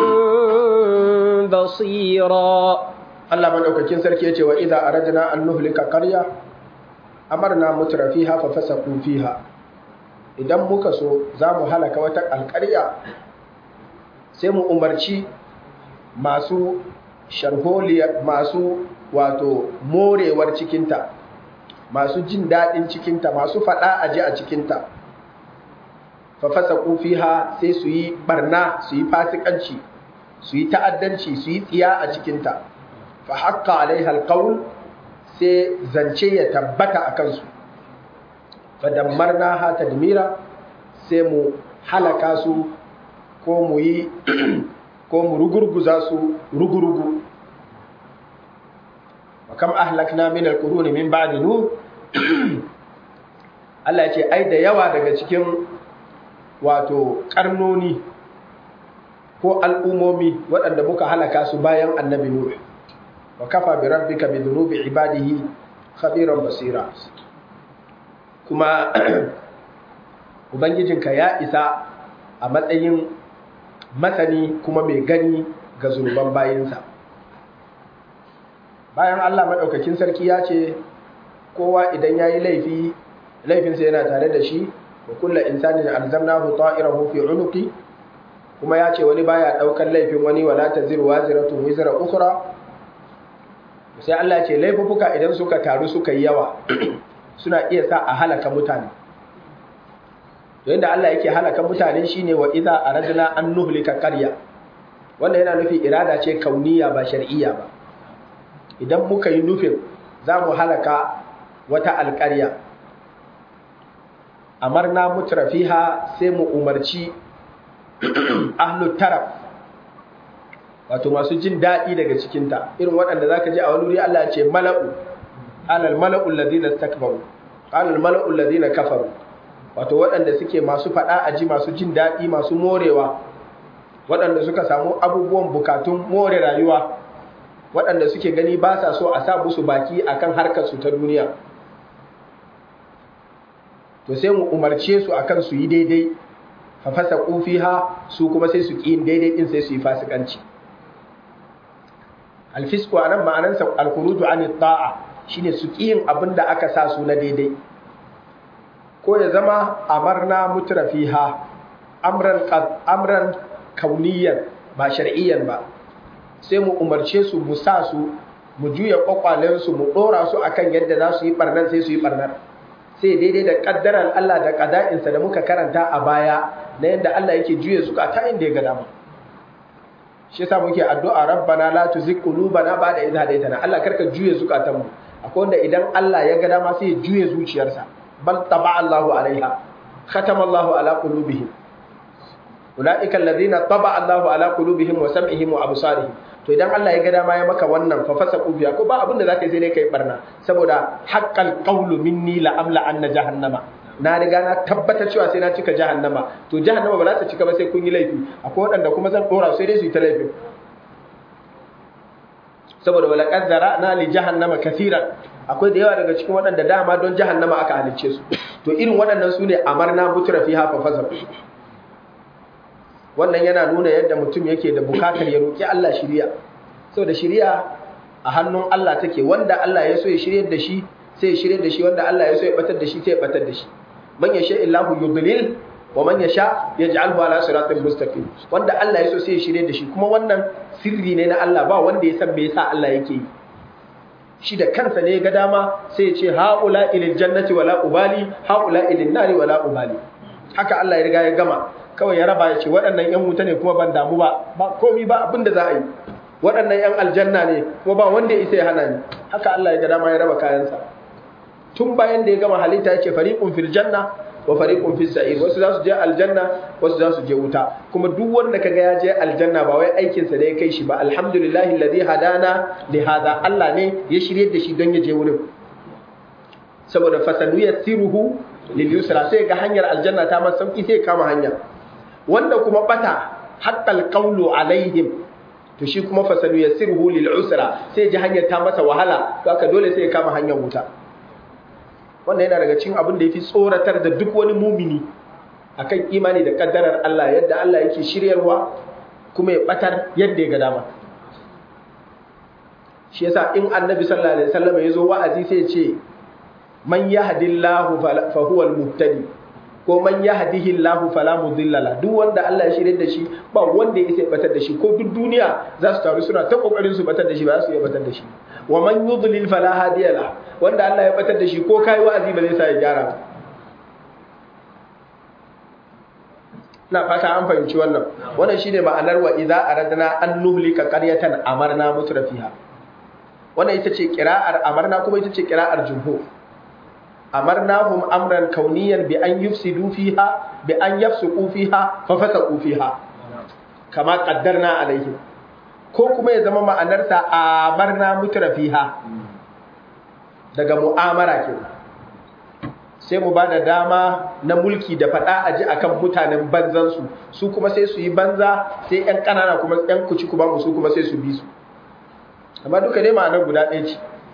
بصيرا Allah madaukakin sarki yace wa idza aradna an nuhlika qarya amarna mutra fiha fa fasaqu fiha idan muka so zamu halaka wata alƙarya sai mu umarci masu sharholiya masu wato morewar cikinta masu jin daɗin cikinta masu faɗa aji a cikinta fa fasaqu fiha sai su yi barna su yi fasikanci su yi ta'addanci su yi tsiya a cikinta fa haƙƙa alaiha alƙaul sai zance ya tabbata a kansu fa dammarna ha tadmira sai mu halaka su ko mu yi ko mu rugurguza su rugurugu wa kam ahlakna min alquruni min ba'di nu Allah ya ce ai da yawa daga cikin wato karnoni ko al'umomi waɗanda muka halaka su bayan annabi nuh wa kafa bi rabbika bi dhunubi ibadihi khabiran basira kuma ubangijinka ya isa a matsayin masani kuma mai gani ga zunuban bayinsa bayan Allah maɗaukakin sarki ya ce kowa idan ya yi laifi laifinsa yana tare da shi wa kulla insani da alzamnahu ta'irahu fi unuqi kuma ya ce wani baya ɗaukar laifin wani wala taziru waziratun wizra ukhra sai Allah ce laifuka idan suka taru suka yi yawa suna iya sa a halaka mutane to yadda Allah yake halaka mutane shine wa idza aradna an nuhlika qarya wanda yana nufi irada ce kauniya ba shar'iyya ba idan muka yi nufin za mu halaka wata alƙarya amarna mutrafiha sai mu umarci ahlut taraf wato masu jin daɗi daga cikinta irin waɗanda za ka ji a wani wuri Allah ce mala'u alal mala'u ladina takbaru alal mala'u ladina kafaru wato waɗanda suke masu faɗa a ji masu jin daɗi masu morewa waɗanda suka samu abubuwan bukatun more rayuwa waɗanda suke gani ba sa so a sa musu baki akan harkar su ta duniya to sai mu umarce su akan su yi daidai fa fasa fiha su kuma sai su ƙi daidai din sai su yi fasikanci alfisku a nan ma'anansa alkuruju an ta'a shine su yin abin da aka sa su na daidai ko ya zama amarna mutrafiha amran amran kauniyan ba shar'iyyan ba sai mu umarce su mu sa su mu juya kwakwalen su mu dora su akan yadda za su yi barnar sai su yi barnar sai daidai da kaddarar Allah da qada'insa da muka karanta a baya na yadda Allah yake juye zukata inda ya ga dama shi yasa muke addu'a rabbana la tuzigh qulubana ba'da idh hadaytana Allah karka juye zukatanmu akwai wanda idan Allah ya ga dama sai ya juye zuciyarsa bal taba Allahu alaiha khatama Allahu ala qulubihim ulaika alladhina taba Allahu ala qulubihim wa sam'ihim wa absarihim to idan Allah ya ga dama ya maka wannan fa fasaqu biya ko ba abin da zaka yi sai dai kai barna saboda haqqal qawlu minni la amla anna jahannama na riga na tabbata cewa sai na cika jahannama to jahannama ba za ta cika ba sai kun yi laifi akwai waɗanda kuma zan dora sai dai su yi ta laifin saboda wala qaddara na li jahannama kaseeran akwai da yawa daga cikin waɗanda dama don jahannama aka halicce su to irin waɗannan su ne amarna mutura fiha fa fasar wannan yana nuna yadda mutum yake da bukatar ya roki Allah shiriya saboda shiriya a hannun Allah take wanda Allah ya so ya shiryar da shi sai ya shiryar da shi wanda Allah ya so ya batar da shi sai ya batar da shi man yasha illahu yudlil wa man yasha yaj'alhu ala siratin mustaqim wanda Allah ya so sai ya shiryar da shi kuma wannan sirri ne na Allah ba wanda ya san me yasa Allah yake yi shi da kansa ne ga dama sai ya ce haula ilil jannati wala ubali haula ilin nari wala ubali haka Allah ya riga ya gama kawai ya raba ya ce waɗannan yan wuta ne kuma ban damu ba ba komi ba abin da za a yi waɗannan yan aljanna ne kuma ba wanda ya isa ya hana ni haka Allah ya ga dama ya raba kayansa tun bayan da ya gama halitta ya ce fariqun fil janna wa fariqun fis sa'ir wasu za su je aljanna wasu za su je wuta kuma duk wanda kaga ya je aljanna ba wai aikin sa ne ya kai shi ba alhamdulillahi alladhi hadana li hada Allah ne ya shirye da shi don ya je wurin saboda fasanu yassiruhu lil yusra sai ga hanyar aljanna ta masa sauki sai kama hanya wanda kuma bata haqqal qawlu alaihim to shi kuma fasanu yassiruhu lil usra sai ji hanyar ta masa wahala to aka dole sai ya kama hanyar wuta wannan yana daga cikin abin da ya fi tsoratar da duk wani mumini akan imani da kaddarar Allah yadda Allah yake shiryarwa kuma ya batar yadda ya ga dama shi yasa in annabi sallallahu alaihi wasallam ya zo wa'azi sai ya ce man yahdillahu fa huwa al-muhtadi ko man yahdihillahu fala mudilla la duk wanda Allah ya shirye da shi ba wanda ya sai batar da shi ko duk duniya za su taru suna ta kokarin su batar da shi ba za su iya batar da shi wa man yudlil fala hadiya la wanda Allah ya batar da shi ko kai wa'azi ba zai sa ya gyara ba na fata an fahimci wannan wannan shine ma'anar wa idza aradna an nuhlika qaryatan amarna mutrafiha wannan ita ce qira'ar amarna kuma ita ce qira'ar jumhur amarnahum amran kauniyan bi an yufsidu fiha bi an yafsuqu fiha fa fasaqu fiha kama qaddarna alaihim ko kuma ya zama ma'anarsa amarna mutrafiha daga mu'amara ke sai mu bada dama na mulki da fada aji akan mutanen banzan su su kuma sai su yi banza sai yan kanana kuma yan kuci kuma su kuma sai su bi su amma duka dai ma'anar guda ɗaya ce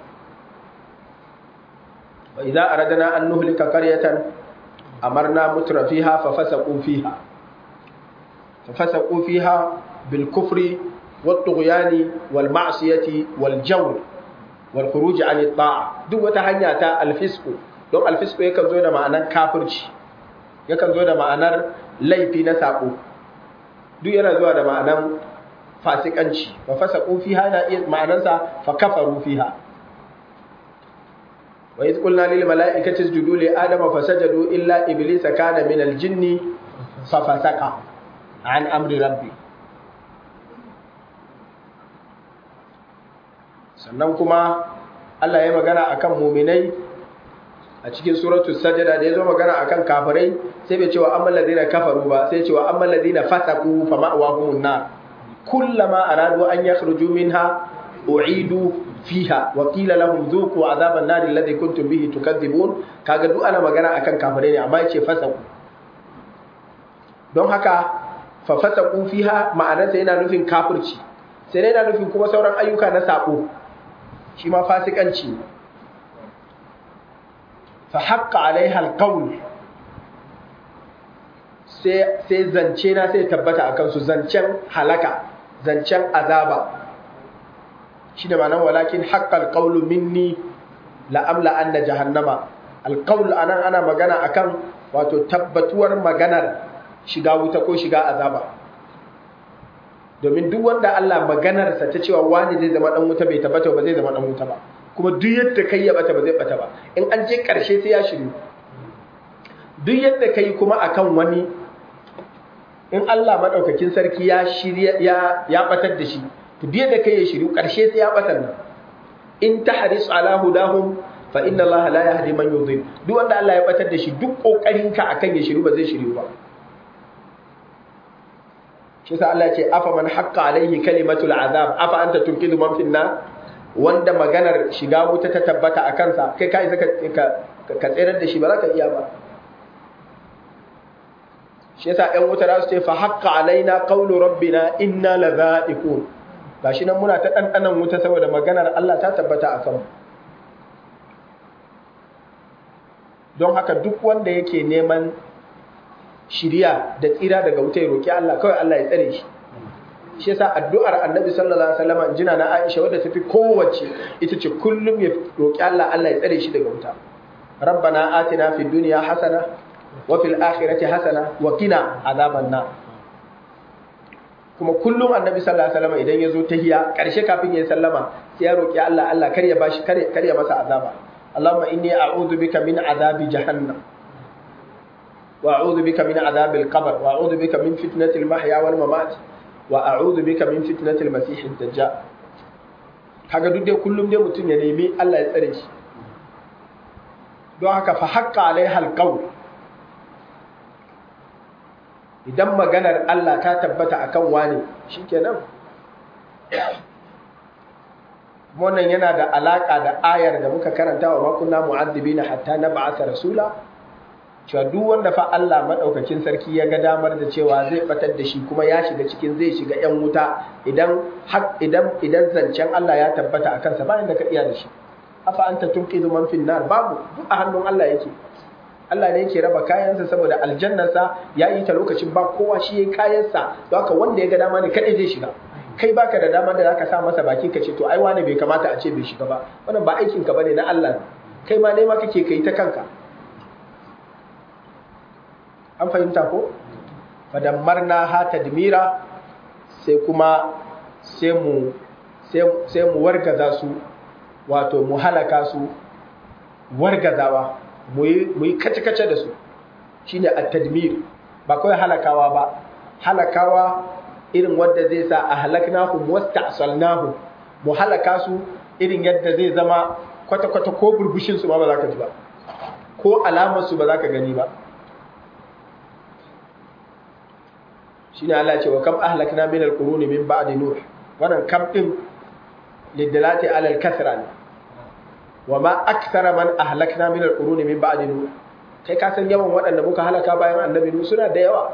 وإذا أردنا أن نهلك قرية أمرنا متر فيها ففسقوا فيها ففسقوا فيها بالكفر والطغيان والمعصية والجور والخروج عن الطاعة دو وتهنيا تا الفسق don alfisku yakan zo da ma'anar kafirci yakan zo da ma'anar laifi na sako duk yana zuwa da ma'anar fasikanci fa fasaqu fiha na iya ma'anarsa fa kafaru fiha وإذ قلنا للملائكة اسجدوا لآدم فسجدوا إلا إبليس كان من الجن ففسق عن أمر ربي sannan kuma Allah ya magana akan muminai a cikin suratu sajada da ya zo magana akan kafirai sai bai cewa amma ladina kafaru ba sai cewa amma ladina fasaku fa ma'wahumun nar kullama aradu an yakhruju minha u'idu fiha wa qila lahum dhuqu adhaban nar alladhi kuntum bihi tukadzibun kaga duk ana magana akan kafirai ne amma yace fasaku don haka fa fasaku fiha ma'anarsa yana nufin kafirci sai yana nufin kuma sauran ayyuka na sako shi ma fasikanci fa haqqa alaiha alqawl sai sai zance na sai tabbata akan su zancen halaka zancen azaba shi da ma'anar walakin haƙƙal ƙaulu minni la'amla an na jahannama alƙaul anan ana magana akan wato tabbatuwar maganar shiga wuta ko shiga azaba domin duk wanda Allah maganarsa ta cewa wani zai zama ɗan wuta bai tabbata ba zai zama ɗan wuta ba kuma duk yadda kai ya bata ba zai bata ba in an je ƙarshe sai ya shiru duk yadda kai kuma akan wani in Allah madaukakin sarki ya shirya ya ya batar da shi to duk yadda kai ya shiryu karshe sai ya batar nan in tahris ala hudahum fa inna Allah la yahdi man yudhil duk wanda Allah ya batar da shi duk kokarin ka akan ya shiryu ba zai shiryu ba shi sa Allah ya ce afa man haqqa alaihi kalimatul azab afa anta tunqidu man finna wanda maganar shiga wuta ta tabbata a kansa kai ka isa ka tsirar da shi ba za ka iya ba shi yasa ɗan wuta za su ce fa haqqa alaina qawlu rabbina inna ladha'iqun gashi nan muna ta ɗanɗanan wuta saboda maganar Allah ta tabbata a kanmu don haka duk wanda yake neman shiriya da tsira daga wuta ya roki Allah kawai Allah ya tsare shi shi yasa addu'ar Annabi sallallahu alaihi wasallam jina na Aisha wadda tafi kowace ita ce kullum ya roki Allah Allah ya tsare shi daga wuta rabbana atina fid dunya hasana wa fil akhirati hasana wa qina azaban nar kuma kullum Annabi sallallahu alaihi wasallam idan yazo tahiya karshe kafin ya sallama sai ya roki Allah Allah kar ya bashi kar ya masa azaba Allahumma inni a'udhu bika min azabi jahannam وأعوذ بك من عذاب القبر وأعوذ بك من فتنة المحيا والممات وأعوذ بك من فتنة المسيح الدجال kaga duk dai kullum dai mutum ya nemi Allah ya tsare shi don haka fa haqqa alaiha alqawl idan maganar Allah ta tabbata akan wani shikenan wannan yana da alaka da ayar da muka karanta wa makunna mu'addibina hatta nab'atha rasula cewa duk wanda fa Allah madaukakin sarki ya ga damar da cewa zai batar da shi kuma ya shiga cikin zai shiga yan wuta idan idan idan zancen Allah ya tabbata a kansa bayan da ka iya da shi afa anta tunqidu man fin nar babu duk a hannun Allah yake Allah ne yake raba kayansa saboda aljannarsa ya yi ta lokacin ba kowa shi yayi kayansa don haka wanda ya ga dama ne kadai zai shiga kai baka da damar da zaka sa masa baki ka ce to ai wani bai kamata a ce bai shiga ba wannan ba aikin ka bane na Allah kai ma ne ma kake kai ta kanka an fahimta ko fadammarna ha tadmira sai kuma sai mu sai mu wargaza su wato mu halaka su wargazawa mu yi kace-kace da su shine at-tadmir ba kawai halakawa ba halakawa irin wanda zai sa a halaknahum wasta'salnahum mu halaka su irin yadda zai zama kwata-kwata ko burbushin su ma ba za ka ji ba ko alamar su ba za ka gani ba shine Allah ce wa kam ahlakna min al-quruni min ba'di nuh wannan kam din lidalati ala al-kasra ne wa ma akthara man ahlakna min al-quruni min ba'di nuh kai ka san yawan waɗanda muka halaka bayan annabi nuh suna da yawa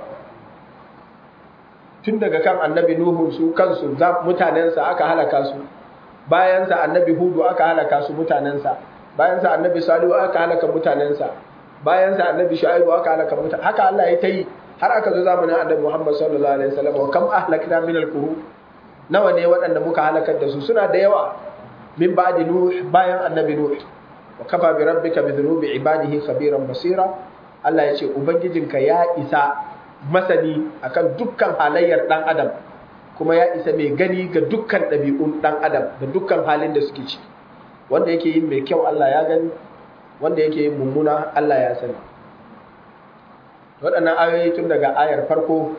tun daga kan annabi nuhu su kansu mutanensa aka halaka su bayansa annabi hudu aka halaka su mutanensa bayansa annabi salihu aka halaka mutanensa bayansa annabi shu'aibu aka halaka mutane haka Allah ya ta yi har aka zo zamanin annabi Muhammad sallallahu alaihi wasallam wa kam ahlakna min al-qurun nawa ne waɗanda muka halakar da su suna da yawa min ba'di nuh bayan annabi nuh wa kafa bi rabbika bi dhunubi ibadihi khabiran basira Allah ya ce ubangijinka ya isa masani akan dukkan halayyar dan adam kuma ya isa mai gani ga dukkan ɗabi'un dan adam da dukkan halin da suke ci wanda yake yin mai kyau Allah ya gani wanda yake yin mummuna Allah ya sani waɗannan ayoyi tun daga ayar farko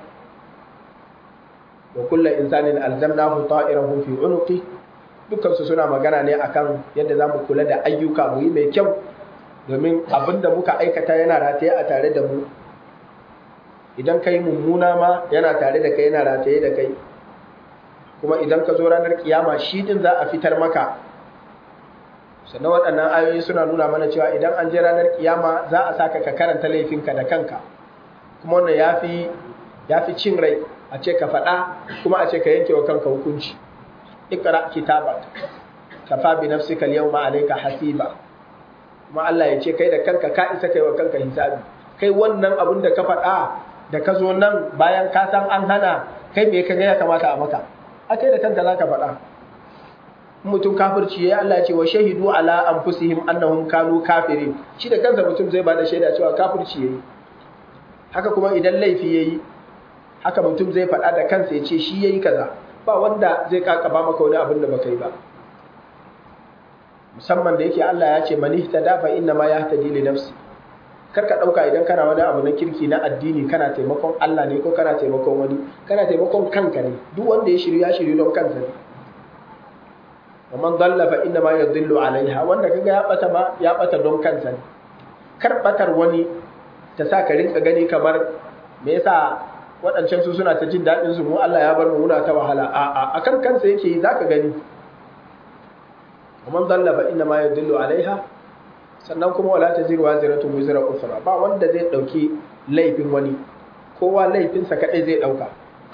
wa kullum insanin alzamnahu ta'irahu fi unuqi dukkan su suna magana ne akan yadda zamu kula da ayyuka mu yi mai kyau domin abinda muka aikata yana rataye a tare da mu idan kai mummuna ma yana tare da kai yana rataye da kai kuma idan ka zo ranar kiyama shi din za a fitar maka sannan waɗannan ayoyi suna nuna mana cewa idan an je ranar kiyama za a saka ka karanta laifinka da kanka kuma wannan ya fi cin rai a ce ka faɗa kuma a ce ka yanke wa kanka hukunci ikra kitaba kafa bi nafsika al-yawma alayka hasiba kuma Allah ya ce kai da kanka ka isa kai wa kanka hisabi kai wannan abin da ka faɗa da ka zo nan bayan ka san an hana kai me ka ga ya kamata a maka a kai da kanka zaka faɗa mutum kafirci yayi Allah ya ce wa shahidu ala anfusihim annahum kanu kafirin shi da kansa mutum zai bada shaida cewa kafirci yayi haka kuma idan laifi yayi haka mutum zai faɗa da kansa ya ce shi yayi kaza ba wanda zai kakaba maka wani abin da baka yi ba musamman da yake Allah ya ce man ihtada fa inna ma yahtadi li nafsi kar ka ɗauka idan kana wani abu na kirki na addini kana taimakon Allah ne ko kana taimakon wani kana taimakon kanka ne duk wanda ya shiryu ya shiryu don kansa ne wa man dalla fa inna ma yadhillu alaiha wanda kaga ya bata ma ya bata don kansa ne kar batar wani ta sa ka rinka gani kamar me yasa waɗancan su suna ta jin daɗin su mu Allah ya bar mu muna ta wahala a a akan kansa yake yi zaka gani wa man dalla fa inna ma yadhillu alaiha sannan kuma wala taziru waziratu wizra ukhra ba wanda zai dauki laifin wani kowa laifinsa kadai zai dauka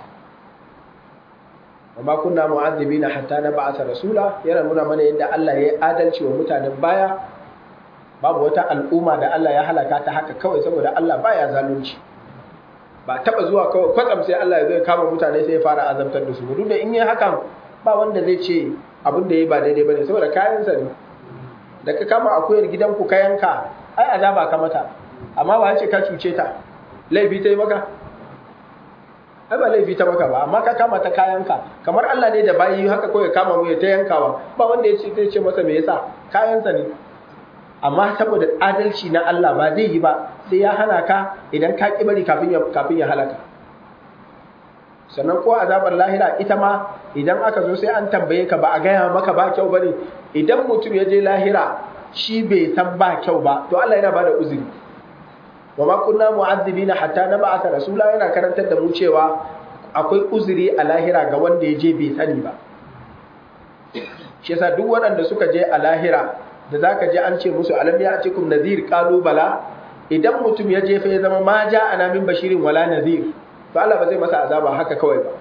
وما كنا معذبين حتى نبعث rasula yana nuna mana yadda Allah ya yi adalci wa mutanen baya babu wata al'umma da Allah ya halaka ta haka kawai saboda Allah baya zalunci ba taba zuwa kawai kwatsam sai Allah ya zo ya kama mutane sai ya fara azabtar da su duk da in yi hakan ba wanda zai ce abin da ya ba daidai bane saboda kayansa ne da ka kama akuyar gidanku ka yanka ai azaba ka mata amma ba ce ka cuce ta laifi ta yi maka ai ba laifi ta maka ba amma ka kama ta kayanka kamar Allah ne da bayi haka kawai kama mu ya ta yankawa ba wanda ya ce zai ce masa me yasa kayansa ne amma saboda adalci na Allah ba zai yi ba sai ya hana ka idan ka ki bari kafin ya kafin ya halaka sannan ko azabar lahira ita ma idan aka zo sai an tambaye ka ba a gaya maka ba kyau bane idan mutum ya je lahira shi bai san ba kyau ba to Allah yana bada uzuri wa ma kunna mu'azzibina hatta nab'atha rasula yana karantar da mu cewa akwai uzuri a lahira ga wanda ya je bai sani ba shi yasa duk waɗanda suka je a lahira da zaka je an ce musu alam ya atikum nadhir qalu bala idan mutum ya je fa ya zama ma ja ana min bashirin wala nadhir to Allah ba zai masa azaba haka kawai ba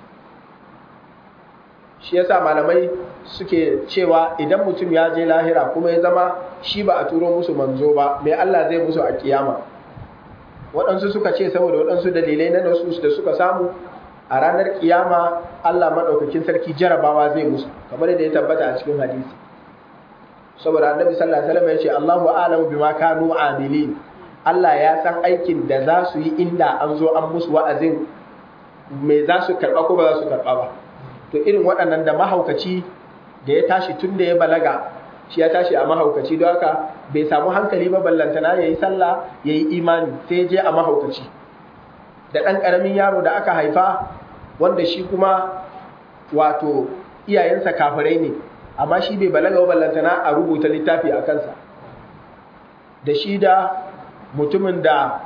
shi yasa malamai suke cewa idan mutum ya je lahira kuma ya zama shi ba a turo musu manzo ba mai Allah zai musu a kiyama waɗansu suka ce saboda waɗansu dalilai na nasu da suka samu a ranar kiyama Allah maɗaukakin sarki jarabawa zai musu kamar yadda ya tabbata a cikin hadisi saboda annabi sallallahu alaihi wasallam ya ce Allahu a'lamu bima kanu amilin Allah ya san aikin da za su yi inda an zo an musu wa'azin me za su karɓa ko ba za su karɓa ba to irin waɗannan da mahaukaci da ya tashi tun da ya balaga shi ya tashi a mahaukaci don haka bai samu hankali ba ballantana ya yi sallah ya yi imani sai je a mahaukaci da ɗan ƙaramin yaro da aka haifa wanda shi kuma wato iyayensa kafirai ne amma shi bai balaga ba ballantana a rubuta littafi a kansa da shi da mutumin da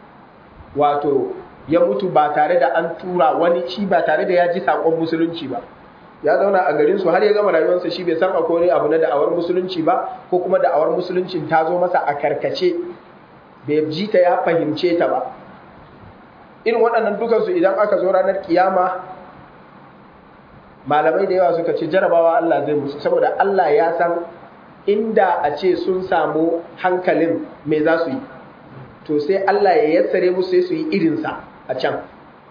wato ya mutu ba tare da an tura wani shi ba tare da ya ji saƙon musulunci ba ya zauna a garin su har ya gama rayuwarsa shi bai san akwai abu na da'awar musulunci ba ko kuma da'awar musuluncin ta zo masa a karkace bai ji ta ya fahimce ta ba irin waɗannan dukansu idan aka zo ranar kiyama malamai da yawa suka ce jarabawa Allah zai musu saboda Allah ya san inda a ce sun samu hankalin me za su yi to sai Allah ya yassare musu sai su yi irinsa a can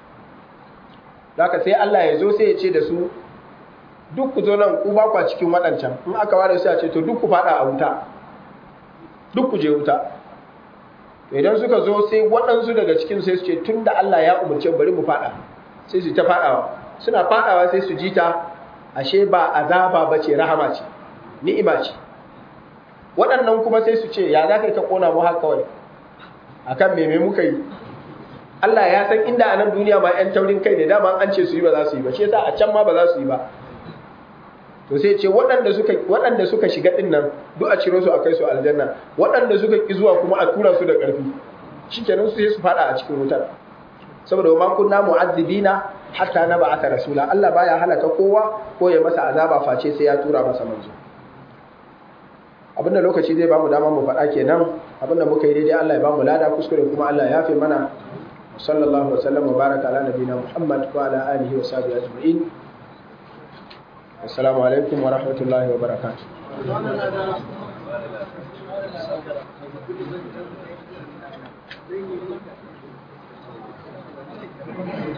haka sai Allah ya zo sai ya ce da su duk ku zo nan ku ba kwa cikin waɗancan in aka ware su a ce to duk ku faɗa a wuta duk ku je wuta to idan suka zo sai waɗansu daga cikin sai su ce tun da Allah ya umarce bari mu faɗa sai su ta faɗawa suna faɗawa sai su ji ta ashe ba azaba ba ce rahama ce ni'ima ce waɗannan kuma sai su ce ya za ka yi ka ƙona mu haka kawai akan me me muka yi Allah ya san inda a nan duniya ma 'yan taurin kai ne dama an ce su yi ba za su yi ba shi yasa a can ma ba za su yi ba to sai ce waɗanda suka waɗanda suka shiga din nan duk a ciro su a kai su aljanna waɗanda suka ki zuwa kuma a tura su da ƙarfi shikenan su sai su fada a cikin wutar saboda ma kunna mu'azzibina hatta na ba'atha rasula Allah baya halaka kowa ko ya masa azaba face sai ya tura masa manzo abinda lokaci zai bamu dama mu faɗa kenan abinda muka yi daidai Allah ya bamu lada kuskure kuma Allah ya fi mana sallallahu wa sallam wa baraka ala nabiyina Muhammad wa ala alihi wa sahbihi ajma'in assalamu alaikum wa rahmatullahi wa barakatuh